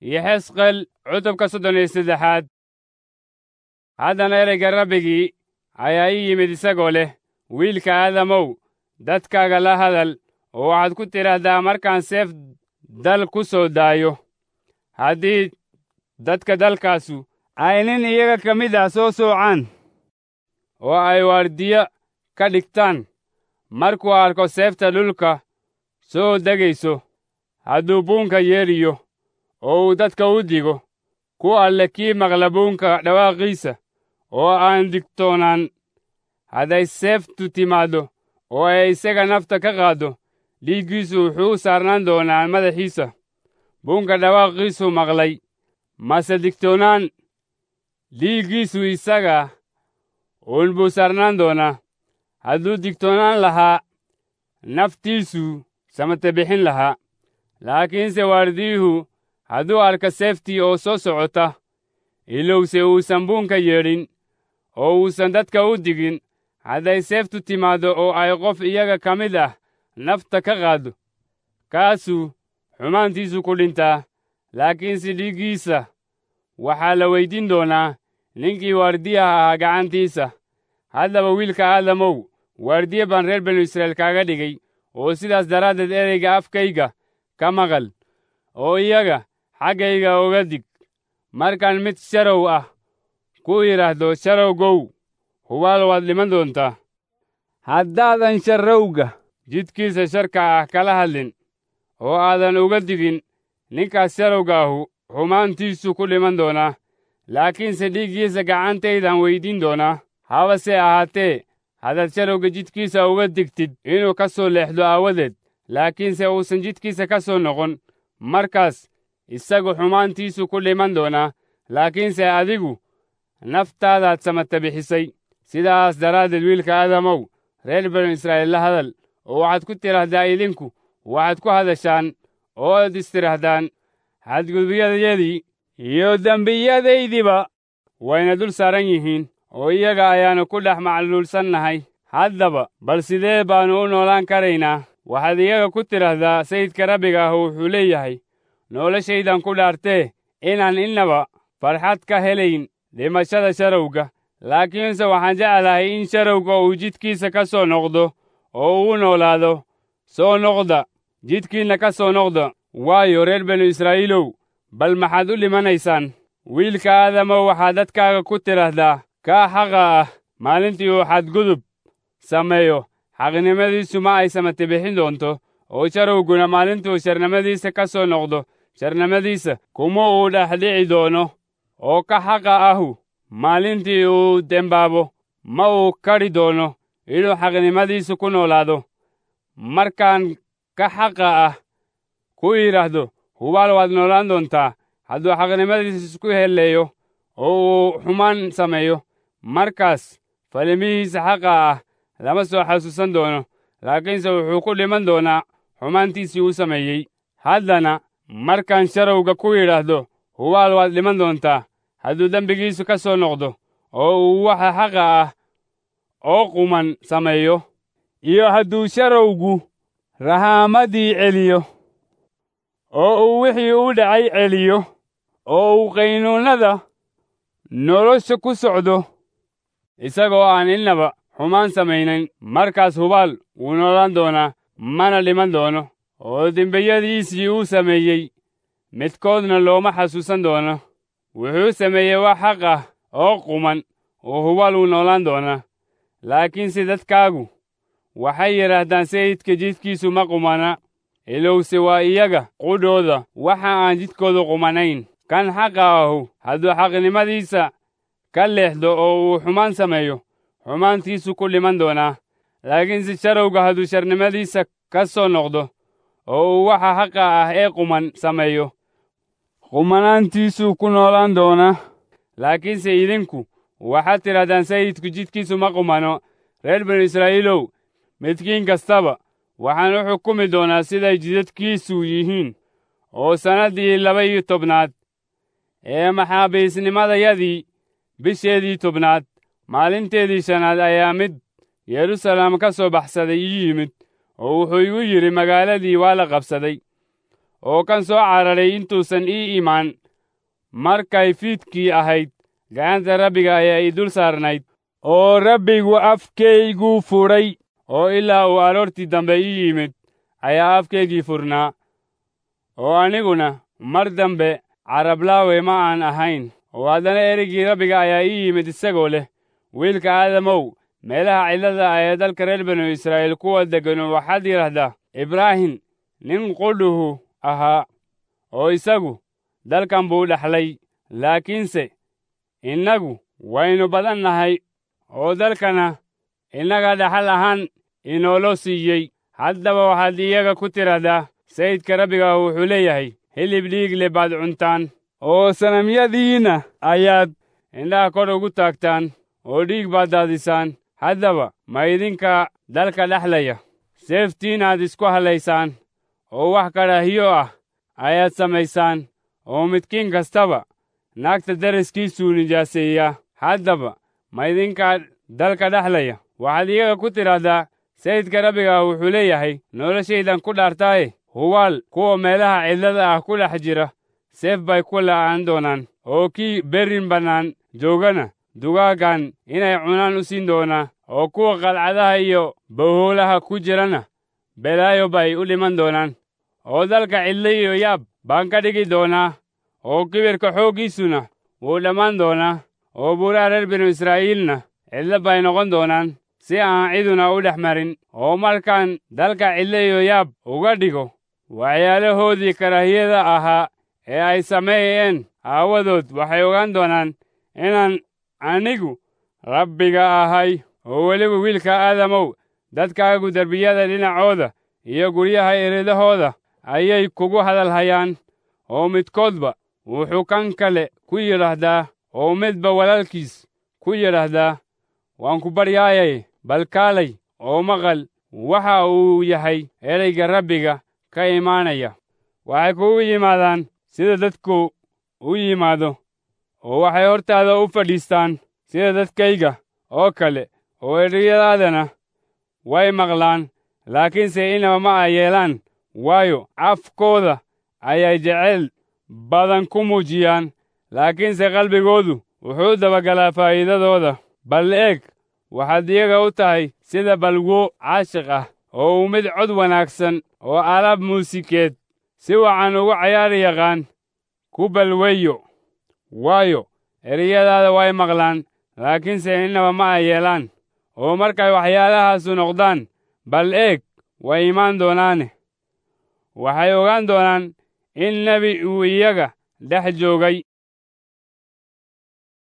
iyo xesqel cutubka soddon iyo saddexaad haddana ereyga rabbigii ayaa ii yimid isagoo leh wiilka aadamow dadkaaga la hadal oo waxaad ku tidhaahdaa markaan seef dal ku soo daayo haddii dadka dalkaasu ay nin iyaga ka mid ah soo soocaan oo ay waardiyo ka dhigtaan markuu arko seefta dhulka soo degayso hadduu buunka yeeriyo oo uu dadka u digo ku alle kii maqla buunka dhawaaqiisa oo aan digtoonaan hadday seeftu timaaddo oo ay isaga nafta ka qaaddo dhiiggiisu wuxuu u saarnaan doonaa madaxiisa buunka dhawaaqiisu maqlay mase digtoonaan dhiiggiisu isaga uun buu saarnaan doonaa hadduu digtoonaan lahaa naftiisu samate bixin lahaa laakiinse waardiyuhu hadduu arka seeftii oo soo socota ilowse uusan buunka yeedhin oo uusan dadka u digin hadday seeftu timaaddo oo ay qof iyaga ka mid ah nafta ka qaaddo kaasuu xumaantiisu ku dhintaa laakiinse dhiiggiisa waxaa la weyddiin doonaa ninkii waardiyaha ahaa gacantiisa haddaba wiilka aadamow waardiye baan reer banu israa'iil kaaga dhigay oo sidaas daraaddeed ereyga afkayga ka maqal oo iyaga xaggayga oga dig markaan mid sharow ah ku yidhaahdo sharowgow hubaal waad dhiman doontaa haddaadan sharrowga jidkiisa sharka ah kala hadlin oo aadan uga digin ninkaas sharowga ahu xumaantiisu ku dhiman doonaa laakiinse dhiiggiisa gacantaydan weyddiin doonaa habase ahaatee haddaad sharowga jidkiisa uga digtid inuu ka soo leexdo aawadeed laakiinse uusan jidkiisa ka soo noqon markaas isagu xumaantiisu ku dhiman doonaa laakiinse adigu naftaadaad samata bixisay sidaas daraaddeed wiilka aadamow reer banu israa'iil la hadal oo waxaad ku tidhaahdaa idinku waxaad ku hadashaan oo ad istidhaahdaan xadgudubyadayadii iyo dembiyadaydiba wayna dul saaran yihiin oo iyaga ayaannu ku dhex macluulsannahay haddaba bal sidee baannu u noolaan karaynaa waxaad iyaga ku tidhaahdaa sayidka rabbiga ah wuxuu leeyahay noloshaydan ku dhaartee inaan innaba farxad ka helayn dhimashada sharowga laakiinse waxaan jeclahay in sharowga uu jidkiisa ka soo noqdo oo uu noolaado soo noqda jidkiinna ka soo noqda waayo reer banu israa'iilow bal maxaad u dhimanaysaan wiilka aadamow waxaad dadkaaga ku tidhaahdaa kaa xaqa ah maalintii uu xadgudub sameeyo xaqnimadiisu ma ay samate bixin doonto oo sharowguna maalintuu sharnimadiisa ka soo noqdo sharnimadiisa kuma uu dhexdhici doono oo ka xaqa ahu maalintii uu dembaabo ma uu kadhi doono inuu xaqnimadiisu ku noolaado markaan ka xaqa ah ku yidhaahdo hubaal waad noolaan doontaa hadduu xaqnimadiisa isku helleeyo oo uu xumaan sameeyo markaas falimihiisa xaqa ah lama soo xasuusan doono laakiinse wuxuu ku dhiman doonaa xumaantiisii uu sameeyey haddana markaan sharowga ku yidhaahdo hubaal waad dhiman doontaa hadduu dembigiisu ka soo noqdo oo uu waxa xaqa ah oo quman sameeyo iyo hadduu sharowgu rahaamadii celiyo oo uu wixii u dhacay celiyo oo uu qaynuunnada nolosha ku socdo isagoo aan innaba xumaan samaynayn markaas hubaal wuu noolaan doonaa mana dhiman doono oo dembiyadiisii uu sameeyey midkoodna looma xasuusan doono wuxuu sameeyey wax xaq ah oo quman oo hubaal wuu noolaan doonaa laakiinse dadkaagu waxay yidhaahdaan sayidka jidkiisu ma qumana ilowse waa iyaga qudhooda waxa aan jidkoodu qumanayn kan xaqa ahu hadduu xaqnimadiisa ka leexdo oo uu xumaan sameeyo xumaantiisu ku dhiman doonaa laakiinse sharowga hadduu sharnimadiisa ka soo noqdo oo uu waxa xaqa ah ee quman sameeyo qumanaantiisuu ku noolaan doonaa laakiinse idinku waxaad tidhahdaan sayidku jidkiisu ma qumano reer banu israa'iilow midkiin kastaba waxaan u xukumi doonaa siday jidadkiisu yihiin oo sannaddii laba iyo tobnaad ee maxaabiisnimadayadii bisheedii tobnaad maalinteedii shanaad ayaa mid yeruusaalem ka soo baxsaday ii yimid oo wuxuu igu yidhi magaaladii waa la qabsaday oo kan soo cararay intuusan ii imaan markay fiidkii ahayd gacanta rabbiga ayaa ii dul saarnayd oo rabbigu afkayguu fudhay oo ilaa uu aroortii dambe ii yimid ayaa afkaygii furnaa oo aniguna mar dambe carablaawe ma aan ahayn oo haddana ereygii rabbiga ayaa ii yimid isagoo leh wiilka aadamow meelaha cidlada ah ee dalka reer banu israa'iil kuwa degganu waxaad yidhaahdaa ibraahim nin qudhuhu ahaa oo isagu dalkan buu dhexlay laakiinse innagu waynu badan nahay oo dalkana innaga dhaxal ahaan inoolo siiyey haddaba waxaad iyaga ku tidhaahdaa sayidka rabbiga wuxuu leeyahay hilib dhiig le baad cuntaan oo sanamyadiinna ayaad indhaha kor ugu taagtaan oo dhiig baad daadisaan haddaba ma idinka dalka dhexlaya seeftiinaad isku hadlaysaan oo wax kadhaahiyo ah ayaad samaysaan oo midkiin kastaba naagta daraskiisuu nijaaseeyaa haddaba ma idinkaa dalka dhexlaya waxaad iyaga ku tidhaahdaa sayidka rabbiga wuxuu leeyahay noloshaydan ku dhaartaaye hubaal kuwa meelaha cidlada ah ku dhex jira seef bay ku la'aan doonaan oo kii berrin bannaan joogana dugaaggan inay cunaan u siin doonaa oo kuwa qalcadaha iyo bahoolaha ku jirana belaayo bay u dhiman doonaan oo dalka cidlo iyo yaab baan ka dhigi doonaa oo kibirka xooggiisuna wuu dhammaan doonaa oo buuraha reer binu israa'iilna cidlo bay noqon doonaan si aan ciduna u dhex marin oo markaan dalka cidlo iyo yaab uga dhigo waxyaalahoodii karaahiyada ahaa ee ay sameeyeen aawadood waxay ogaan doonaan inaan anigu rabbiga ahay oo weliba wiilka aadamow dadkaagu derbiyada dhinacooda iyo guryaha eredahooda ayay kugu hadalhayaan oo midkoodba wuxuu kan kale ku yidhaahdaa oo midba walaalkiis ku yidhaahdaa waan ku baryaayay bal kaalay oo maqal waxa uu yahay ereyga rabbiga ka imaanaya waxay kugu yimaadaan sida dadku u yimaado oo waxay hortaada u fadhiistaan sida dadkayga oo kale oo ereyadaadana way maqlaan laakiinse inaba ma ay yeelaan waayo afkooda ayay jeceyl badan ku muujiyaan laakiinse qalbigoodu wuxuu dabagalaa faa'iidadooda bal eeg waxaad iyaga u tahay sida balwo caashiq ah oo uu mid cod wanaagsan oo alaab muusikeed si wacan ugu cayaari yaqaan ku balweeyo waayo ereyadaada way maqlaan laakiinse innaba ma ay yeelaan oo markay waxyaalahaasu noqdaan bal eeg way imaan doonaane waxay ogaan doonaan in nebi uu iyaga dhex joogay